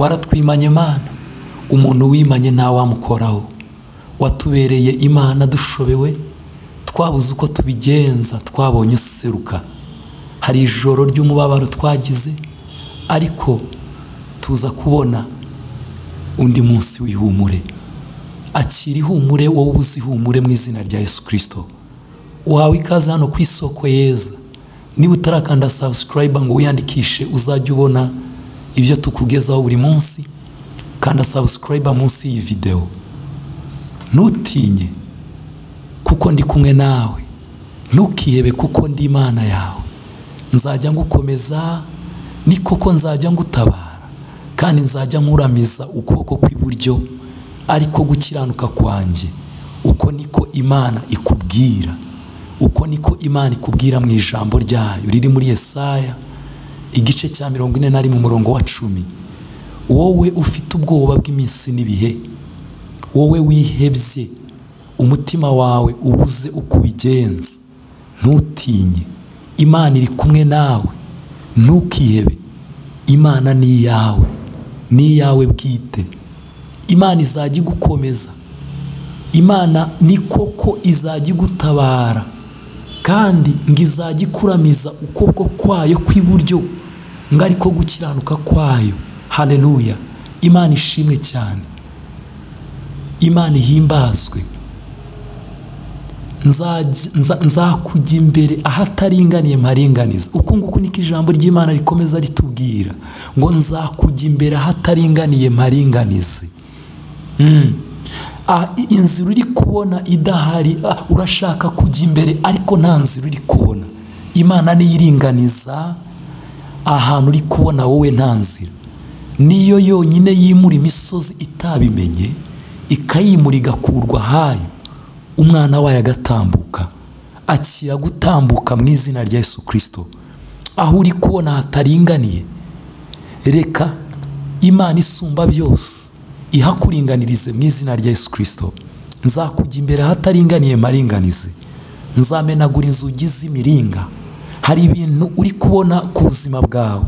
waratwimanye mana umuntu wimanye ntawamukoraho watubereye imana dushobewe twabuze uko tubigenza twabonye useruka hari ijoro ry'umubabaro twagize ariko tuza kubona undi munsi w'ihumure akira ihumure wowe ubuze ihumure mu izina rya yesu kirisito wawe ikaze hano ku isoko yeza niba utarakanda sabusikarayiba ngo wiyandikishe uzajye ubona ibyo tukugezaho buri munsi kanda sabusikarayiba munsi y'iyi videwo ntutinye kuko ndi kumwe nawe ntukihebe kuko ndi imana yawe nzajya ngukomeza ni koko nzajya ngutabara kandi nzajya nkuramiza ukuboko kw'iburyo ariko gukiranuka kwanjye uko niko imana ikubwira uko niko imana ikubwira mu ijambo ryayo riri muri Yesaya igice cya mirongo ine na rimwe umurongo wa cumi wowe ufite ubwoba bw'iminsi n'ibihe wowe wihebye umutima wawe ubuze uko ubigenza ntutinye imana iri kumwe nawe ntukihebe imana ni iyawe ni iyawe bwite imana izajya igukomeza imana ni koko izajya igutabara kandi ngo izajya ikuramiza ukuboko kwayo kw'iburyo ngo ariko gukiranuka kwayo hareruya imana ishimwe cyane imana ihimbazwe nzakujya imbere ahataringaniye mparinganiza uku nguku niko ijambo ry'imana rikomeza ritubwira ngo nzakujya imbere ahataringaniye mparinganize inzira uri kubona idahari urashaka kujya imbere ariko nta nzira uri kubona imana niyo iringaniza ahantu uri kubona wowe nta nzira niyo yonyine yimura imisozi itabimenye ikayimura igakurwa ahayo umwana wayo agatambuka akira gutambuka mu izina rya Yesu kirisito aho uri kubona hataringaniye reka imana isumba byose ihakuringanirize mu izina rya Yesu kirisito nzakujya imbere ahataringaniye maringanize nzamenagura inzugi z'imiringa hari ibintu uri kubona ku buzima bwawe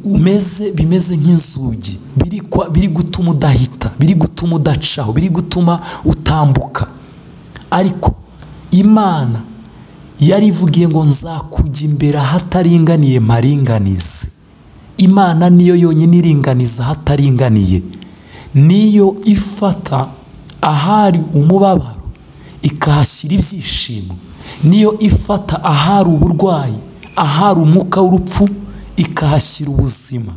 umeze bimeze nk'inzugi biri gutuma udahita biri gutuma udacaho biri gutuma utambuka ariko imana yarivugiye ngo nzakujya imbere ahataringaniye maringanize imana niyo yonyine iringaniza ahataringaniye niyo ifata ahari umubabaro ikahashyira ibyishimo niyo ifata ahari uburwayi ahari umwuka w'urupfu ikahashyira ubuzima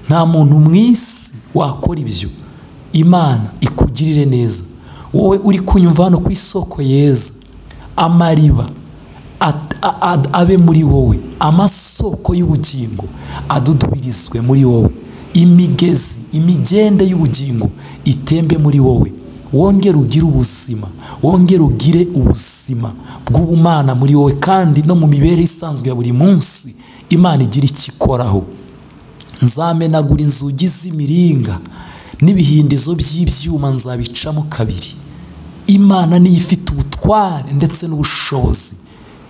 nta muntu mu isi wakora ibyo imana ikugirire neza wowe uri kunyumva hano ku isoko yeza amariba abe muri wowe amasoko y'ubugingo adudubirizwe muri wowe imigezi imigende y'ubugingo itembe muri wowe wongere ugire ubuzima wongere ugire ubuzima bw'ubumana muri wowe kandi no mu mibereho isanzwe ya buri munsi imana igira icyo ikoraho nzamenagura inzugi z'imiringa n'ibihindizo by'ibyuma nzabicamo kabiri imana niyo ifite ubutware ndetse n'ubushobozi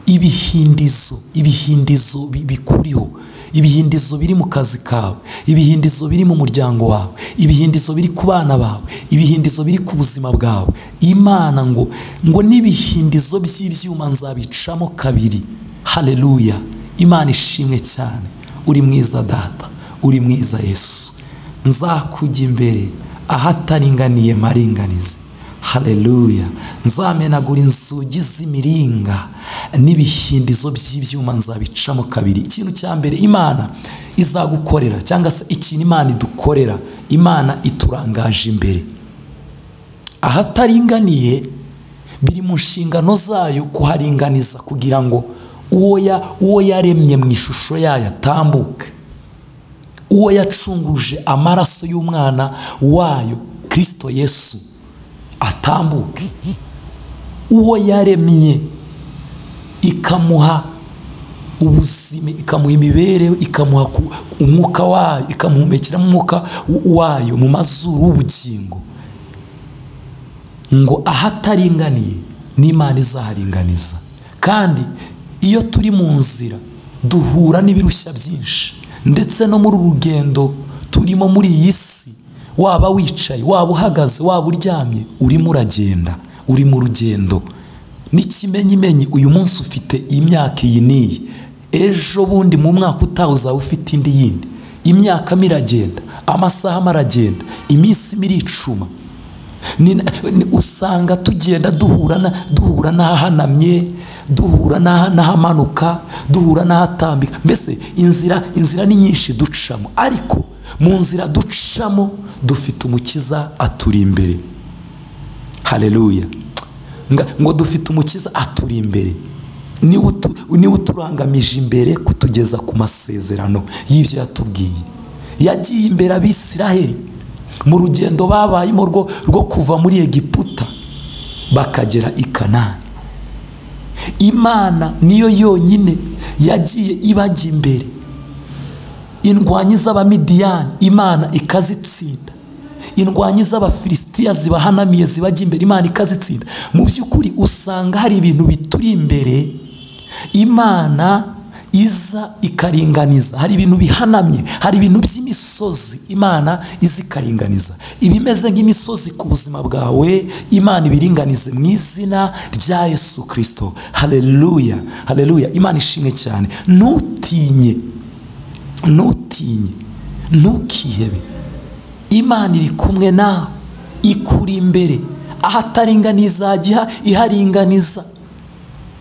ibihindizo ibihindizo bikuriho ibihindizo biri mu kazi kawe ibihindizo biri mu muryango wawe ibihindizo biri ku bana bawe ibihindizo biri ku buzima bwawe imana ngo ngo n'ibihindizo by'ibyuma nzabicamo kabiri hareruya imana ishimwe cyane uri mwiza data uri mwiza yesu nzakujya imbere ahataringaniye maringanize hareruya nzamenagura inzugi z'imiringa n'ibihindizo by'ibyuma nzabicamo kabiri ikintu cya mbere imana izagukorera cyangwa se ikintu imana idukorera imana iturangaje imbere ahataringaniye biri mu nshingano zayo kuharinganiza kugira ngo uwo yaremye mu ishusho yayo atambuke uwo yacunguje amaraso y'umwana wayo kirisito yesu atambuke uwo yaremye ikamuha ubuzima ikamuha imibereho ikamuha umwuka wayo ikamuhumekera umwuka wayo mu mazuru w'ubugingo ngo ahataringaniye n'imana izaharinganiza kandi iyo turi mu nzira duhura n'ibirushya byinshi ndetse no muri uru rugendo turimo muri iyi si waba wicaye waba uhagaze waba uryamye urimo uragenda uri mu rugendo n'ikimenyimenyi uyu munsi ufite imyaka iyi n'iyi ejo bundi mu mwaka utaha uzaba ufite indi yindi imyaka miragenda amasaha maragenda iminsi miricuma Ni- ni- usanga tugenda duhura na- duhura n'ahahanamye duhura n'aha- n'ahamanuka duhura n'ahatambika mbese inzira inzira ni nyinshi ducamo ariko mu nzira ducamo dufite umukiza aturi imbere haleluya Nga- ngo dufite umukiza aturi imbere niwe utu- niwe uturangamije imbere kutugeza ku masezerano y'ibyo yatubwiye yagiye imbere abisiraheli mu rugendo babayemo rwo rwo kuva muri egiputa bakagera i kanani imana niyo yonyine yagiye ibajya imbere indwanyi z'abamidiyani imana ikazitsinda indwanyi z'abafilisitiya zibahanamiye zibajya imbere imana ikazitsinda mu by'ukuri usanga hari ibintu bituri imbere imana iza ikaringaniza hari ibintu bihanamye hari ibintu by'imisozi imana iza ikaringaniza ibimeze nk'imisozi ku buzima bwawe imana ibiringanize mu izina rya yesu kirisito hareruya hareruya imana ishimwe cyane ntutinye ntutinye ntukihebe imana iri kumwe nawe ikuri imbere ahataringaniza hajya iharinganiza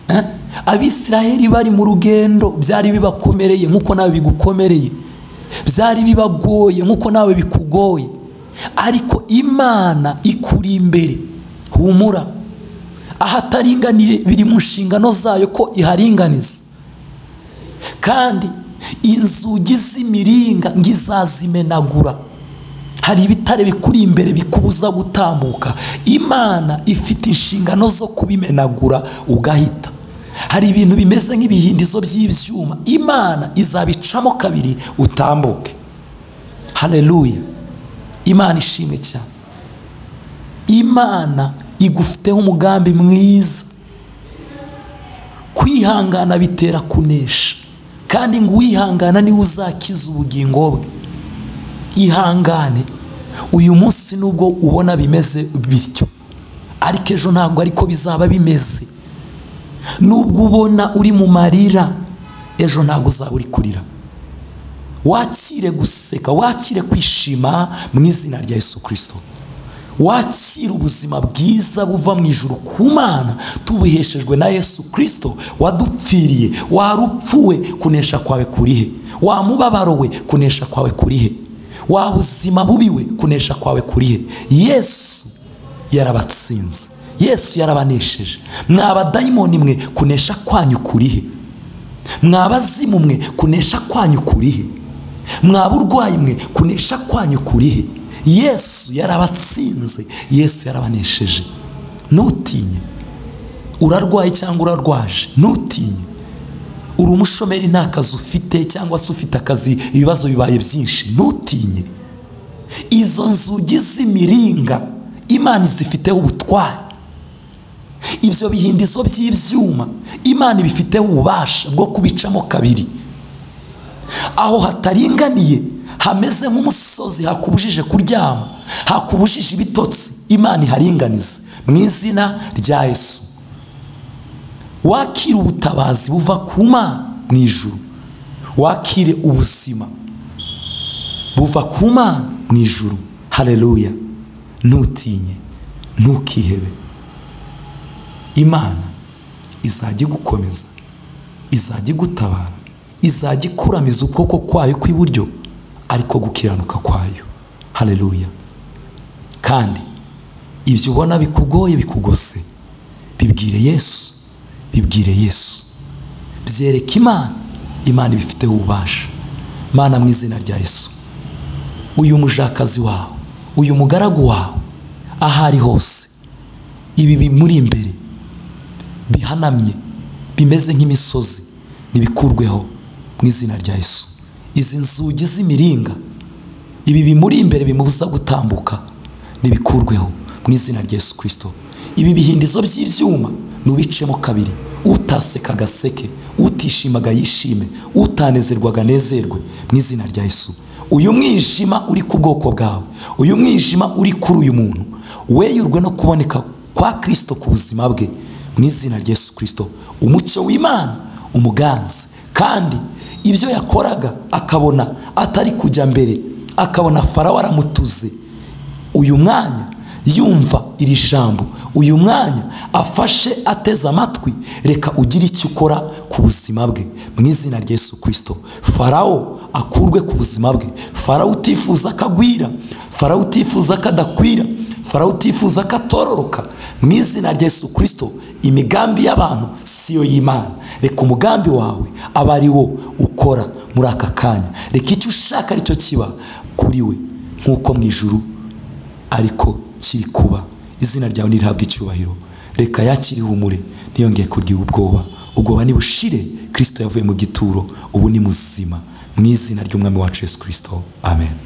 Eh? abisiraheli bari mu rugendo byari bibakomereye nk'uko nawe bigukomereye byari bibagoye nk'uko nawe bikugoye ariko imana ikuri imbere humura ahataringaniye biri mu nshingano zayo ko iharinganiza kandi inzugi z'imiringa ngo izazimenagura hari ibitare bikuri imbere bikubuza gutambuka imana ifite inshingano zo kubimenagura ugahita hari ibintu bimeze nk'ibihindizo by'ibyuma imana izabicamo kabiri utambuke hareruya imana ishimwe cyane imana igufiteho umugambi mwiza kwihangana bitera kunesha kandi ngo uwihangana niwe uzakiza ubugingo bwe ihangane uyu munsi nubwo ubona bimeze bityo ariko ejo ntabwo ariko bizaba bimeze nubwo ubona uri mu marira ejo ntabwo uzaba uri kurira wakire guseka wakire kwishima mu izina rya yesu kirisito wakira ubuzima bwiza buva mu ijuru ku mana tubuheshejwe na yesu kirisito wadupfiriye warupfuwe kunesha kwawe kurihe wamubabaro we kunesha kwawe kurihe wabuzima bubi we kunesha kwawe kurihe yesu yarabatsinze yesu yarabanesheje mwabadayimoni mwe kunesha kwanyu kurihe mwabazimu mwe kunesha kwanyu kurihe mwaburwayi mwe kunesha kwanyu kurihe yesu yarabatsinze yesu yarabanesheje ntutinye urarwaye cyangwa urarwaje ntutinye uri umushomeri nta kazi ufite cyangwa se ufite akazi ibibazo bibaye byinshi ntutinye izo nzugi z'imiringa imana zifiteho ubutware ibyo bihindizo by'ibyuma imana ibifiteho ububasha bwo kubicamo kabiri aho hataringaniye hameze nk'umusozi hakubujije kuryama hakubujije ibitotsi imana iharinganiza mu izina rya yesu wakire ubutabazi buva ku mana mu ijuru wakire ubuzima buva ku mana mu ijuru hareruya ntutinye ntukihebe imana izajya igukomeza izajya igutabara izajya ikuramiza ukuboko kwayo kw'iburyo ariko gukiranuka kwayo hareruya kandi ibyo ubona bikugoye bikugose bibwire yesu bibwire yesu byereke imana imana ibifiteho ububasha mana mu izina rya yesu uyu mujakazi wawe uyu mugaragu wawe aho ari hose ibi bimuri imbere bihanamye bimeze nk'imisozi nibikurweho mu izina rya yesu izi nzugi z'imiringa ibi bimuri imbere bimubuza gutambuka nibikurweho mu izina rya yesu kirisito ibi bihindizo by'ibyuma nubicemo kabiri utaseka agaseke utishimaga yishime utanezerwaga anezerwe mu izina rya yesu uyu mwijima uri ku bwoko bwawe uyu mwijima uri kuri uyu muntu weyurwe no kuboneka kwa kirisito ku buzima bwe mu izina rya yesu kirisito umucyo w'imana umuganza kandi ibyo yakoraga akabona atari kujya mbere akabona farawo aramutuze uyu mwanya yumva iri jambo uyu mwanya afashe ateze amatwi reka ugire icyo ukora ku buzima bwe mu izina rya yesu kirisito farawo akurwe ku buzima bwe farawo utifuza ko agwira farawo utifuza ko adakwira farawo utifuza ko atororoka mu izina rya yesu kirisito imigambi y'abantu siyo y'imana reka umugambi wawe aba ari wo ukora muri aka kanya reka icyo ushaka aricyo kiba kuri we nk'uko mu ijuru ariko kiri kuba izina ryawe ntirihabwe icyubahiro reka yakiriho umure ntiyongeye kugira ubwoba ubwoba nibushire kirisito yavuye mu gituro ubu ni muzima mu izina ry'umwami wacu yesu kirisito amen